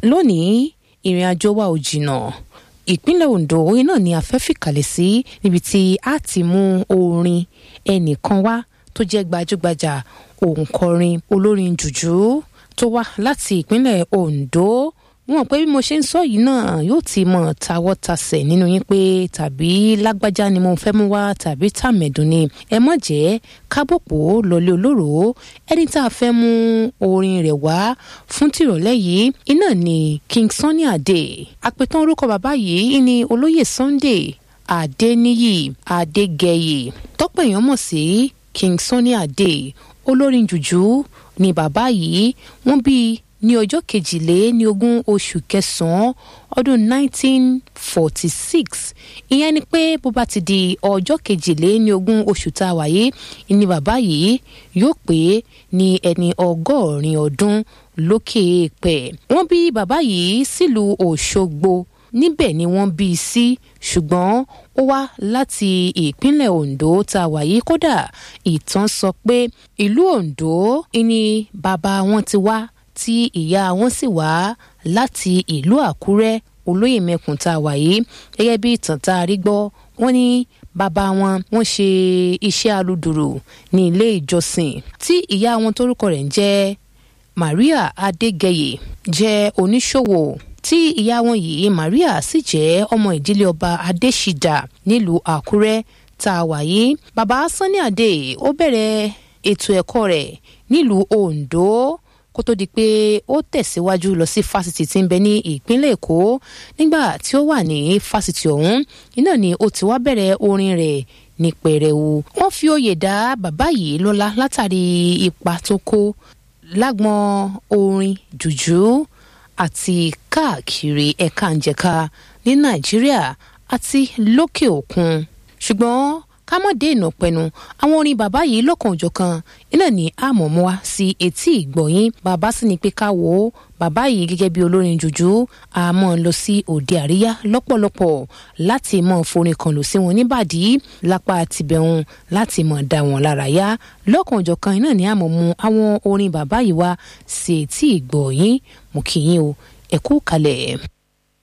lónìí ìrìn àjò wa ò jìnnà ìpínlẹ̀ Ondo orin náà ni a fẹ́ fìkàlẹ̀ sí níbi tí a ti mú orin ẹnìkan wá tó jẹ́ gbajúgbajà òǹkọrin olórin jùjú tó wá láti ìpínlẹ̀ Ondo wọn pé bí mo ṣe ń sọ yìí náà yóò ti mọ tawọ́tasẹ̀ nínú yín pé tàbí lágbájá ni mo fẹ́ mú wá tàbí tàmẹ̀dùn ni ẹ mọ̀ jẹ́ kábòpò lọlé olóró ẹni tá a fẹ́ mú orin rẹ̀ wá fún tìrọ̀lẹ́ yìí iná ni King Sunny Adé àpètàn orúkọ bàbá yìí ni olóyè Sunday Adéníyì Adégẹyè tọ́pọ̀ èèyàn mọ̀ sí King Sunny Adé olórin jùjú ni bàbá yìí wọ́n bí ní ọjọ́ kejìlé ní ogún oṣù kẹsàn-án ọdún 1946 ìyẹn ni pé bó bá ti di ọjọ́ kejìlé ní ogún oṣù tá a wà yìí ni bàbá yìí yóò pé ní ẹni ọgọ́rin ọdún lókè èèpẹ̀ wọ́n bí bàbá yìí sílùú Òṣogbo níbẹ̀ ni wọ́n bí i sí ṣùgbọ́n ó wá láti ìpínlẹ̀ Ondo tá a wà yìí kódà ìtàn sọ pé ìlú Ondo ni bàbá wọn ti wá tí ìyá wọn sì wá láti ìlú Àkúrẹ́ olóyè mẹ́kùn tá a wà yìí gẹ́gẹ́ bí ìtàn tá a rí gbọ́ wọ́n ní bàbá wọn wọ́n ṣe iṣẹ́ aludùrù ní ilé ìjọsìn tí ìyá wọn tórúkọ rẹ̀ ń jẹ́ Maria Adégẹyè jẹ́ oníṣòwò tí ìyá wọn yìí Maria sì jẹ́ ọmọ ìdílé ọba Adéṣídà nílùú Àkúrẹ́ tá a wà yìí bàbá Sunny Adé ó bẹ̀rẹ̀ ètò ẹ̀kọ́ rẹ̀ nílùú Ondo kó tó di pé ó tẹ̀síwájú lọ sí fásitì tí ń bẹ ní ìpínlẹ̀ Èkó nígbà tí ó wà ní fásitì ọ̀hún iná ni ó ti wá bẹ̀rẹ̀ orin rẹ̀ ní pẹrẹwu wọ́n fi oyè dá bàbá yìí lọ́lá látàrí ipa tó kó lágbọn orin jùjú àti káàkiri ẹ̀ka ǹjẹ̀ka ní Nàìjíríà àti lókè òkun ṣùgbọ́n ká mọ̀ dé ìnà pẹ̀nu àwọn orin bàbá yìí lọ́kàn òjọ̀kan iná ní àmọ̀mọ́ wa sí etí ìgbọ̀yìn bàbá sì ní pé ká wò ó bàbá yìí gẹ́gẹ́ bí olórin jùjú àmọ́ lọ sí òde àríyá lọ́pọ̀lọpọ̀ láti mọ̀ forin kan lò sí wọn níbàdí lápá tìbẹ̀hún láti mọ̀ dá wọn lára yá lọ́kàn òjọ̀kan iná ní àmọ̀mú àwọn orin bàbá yìí wá sí etí ìgbọ̀yìn mú kí yín o ẹ kú kalẹ̀.